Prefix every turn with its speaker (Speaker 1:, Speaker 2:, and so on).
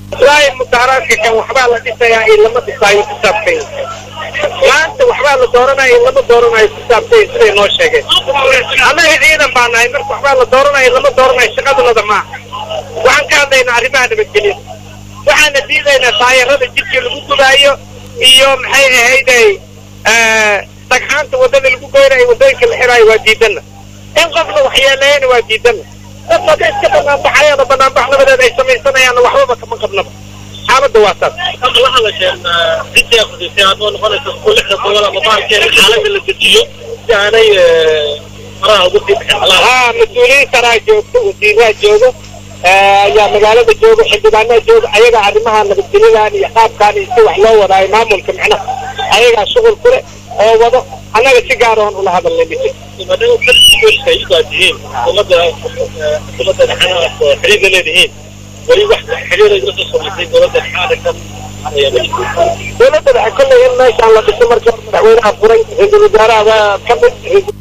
Speaker 1: wallaahi mudaharaadka kan waxbaa la dhisayaa in lama dhisaayo ku saabsan maanta waxbaa la dooranaya in lama dooranayo ku saabsan siday noo sheegeen annaga ciidan baa nahay marka waxbaa la dooranaya in lama dooranayo shaqadunada maaha waxaan ka hadlaynaa arrimaha nabadgelya waxaana diidaynaa taayarada jidkii lagu gubaayo iyo maxay ahayday dhagxaanta waddada lagu goynayo waddooyinka la xiraayo waa diidana in qofna waxyeeleeyana waa diidana dad wada iska banaanbaxayana banaanbax nabadeed ay samaysanayaanna waxbaba kama qabnaba xaaladda waa saas
Speaker 2: hadda waxaa la sheegnaa cidii aqrisay adoo noqonaysa ku lixda gobol ama baalkeeda xaaladda la dejiyo si aanay faraha ugu sii bixin
Speaker 1: haa mas-uuliyiin saraa joogto wasiiraa joogo ayaa magaalada jooga xildhibaanaa jooga ayagaa arrimaha nabadgelyadan iyo qaabkaan iyo si wax loo wadaayo maamulka macnaha ayagaa shuqul ku leh oo wado annaga si gaar oon ula hadalnay dhisi
Speaker 2: maadaama dadka iyagu aad tihiin xukuumadda xukuumadda dhexena oo xiriirka leedihiin weli wax xiriir ay la soo samaysay dowladda dhexe aragtan
Speaker 1: dowladda dhexe kolley in meeshaan la dhiso marka madaxweynaha furay ra-iisul wasaaraha ka mid